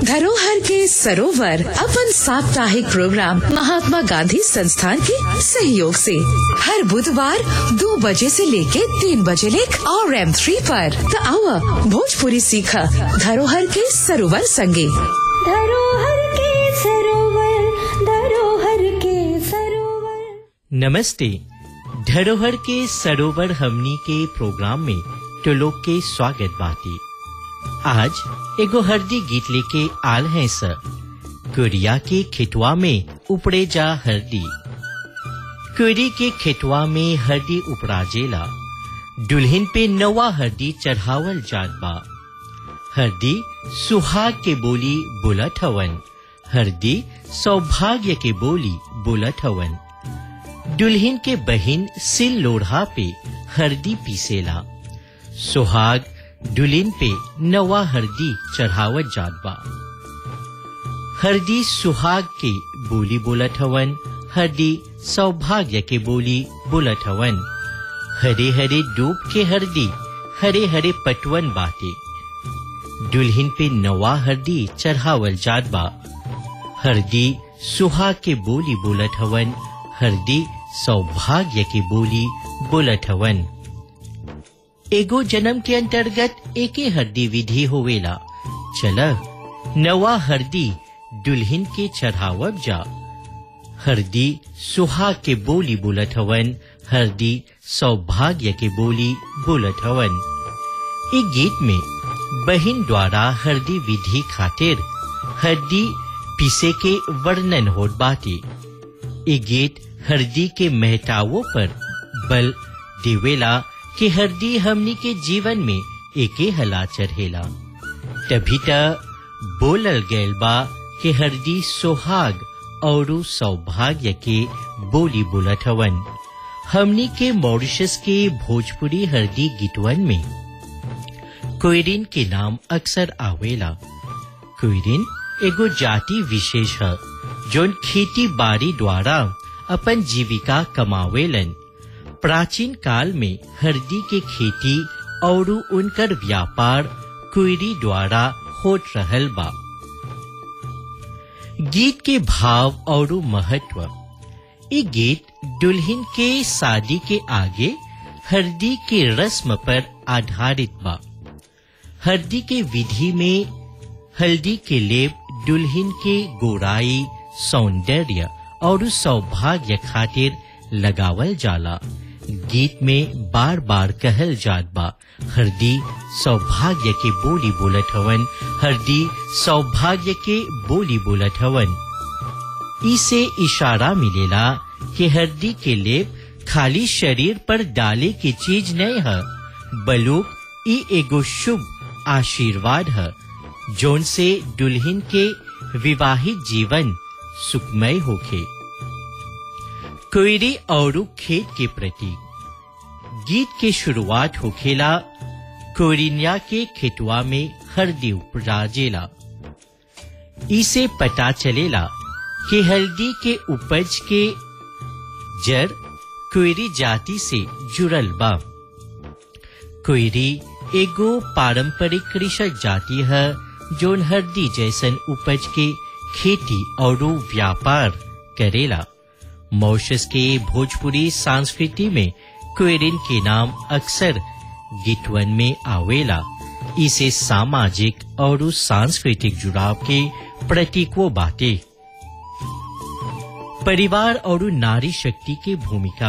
धरोहर के सरोवर अपन साप्ताहिक प्रोग्राम महात्मा गांधी संस्थान के सहयोग से हर बुधवार दो बजे से लेके तीन बजे लेक और एम थ्री पर तो आओ भोजपुरी सीखा धरोहर के सरोवर संगे धरोहर के सरोवर धरोहर के सरोवर नमस्ते धरोहर के सरोवर हमनी के प्रोग्राम में तो लोग के स्वागत बाती आज एगो हरदी गीत लेके आल हैं सर कुरिया के खेतवा में उपड़े जा हरदी कुरी के खेतवा में हरदी उपराजेला दुल्हन पे नवा हरदी चढ़ावल जात बा हरदी सुहाग के बोली बुलत हवन हरदी सौभाग्य के बोली बुलत हवन दुल्हन के बहिन सिल लोढ़ा पे हरदी पीसेला सुहाग दुल्हन पे नवा हरदी चढ़ावत जात बा हरदी सुहाग के बोली बोलत हवन हरदी सौभाग्य के बोली बोलत हवन हरे हरे डूब के हरदी हरे हरे पटवन बाटे दुल्हन पे नवा हरदी चढ़ावल जात बा हरदी सुहाग के बोली बोलत हवन हरदी सौभाग्य की बोली बोलत हवन एगो जन्म के अंतर्गत एके हरदी विधि होवेला चल नवा हरदी दुल्हन के चढ़ावब जा हरदी सुहाग के बोली बोलत हवन हरदी सौभाग्य के बोली बोलत हवन ए गीत में बहिन द्वारा हरदी विधि खातिर हरदी पीसे के वर्णन होत बाटे ए गीत हरदी के महतावों पर बल देवेला कि हरदी हमनी के जीवन में एके हला चढ़ेला तभी त बोलल गैल बा कि हरदी सोहाग और सौभाग्य के बोली बोलत हवन हमनी के मॉरिशस के भोजपुरी हरदी गीतवन में कोयरिन के नाम अक्सर आवेला कोयरिन एगो जाति विशेष है जोन खेती बाड़ी द्वारा अपन जीविका कमावेलन प्राचीन काल में हरदी के खेती और उनकर व्यापार कुरी द्वारा होत रहल बा गीत के भाव और महत्व ये गीत दुल्हन के शादी के आगे हरदी के रस्म पर आधारित बा हरदी के विधि में हल्दी के लेप दुल्हन के गोराई सौंदर्य और सौभाग्य खातिर लगावल जाला गीत में बार बार कहल जात बा हरदी सौभाग्य के बोली बोलत हवन हरदी सौभाग्य के बोली बोलत हवन इसे इशारा मिलेला कि हरदी के लेप खाली शरीर पर डाले की चीज नहीं है बलुक ई एगो शुभ आशीर्वाद है जोन से दुल्हन के विवाहित जीवन सुखमय होखे कोयरी और खेत के प्रति गीत के शुरुआत होखेला कोरिनिया के खेतवा में हल्दी उपराजेला इसे पता चलेला कि हल्दी के उपज के जड़ कोयरी जाति से जुड़ल बा कोयरी एगो पारंपरिक कृषक जाति है जोन हल्दी जैसन उपज के खेती और व्यापार करेला मॉरिशस के भोजपुरी संस्कृति में क्वेरिन के नाम अक्सर गीतवन में आवेला इसे सामाजिक और सांस्कृतिक जुड़ाव के प्रतीकों बाटे परिवार और नारी शक्ति की भूमिका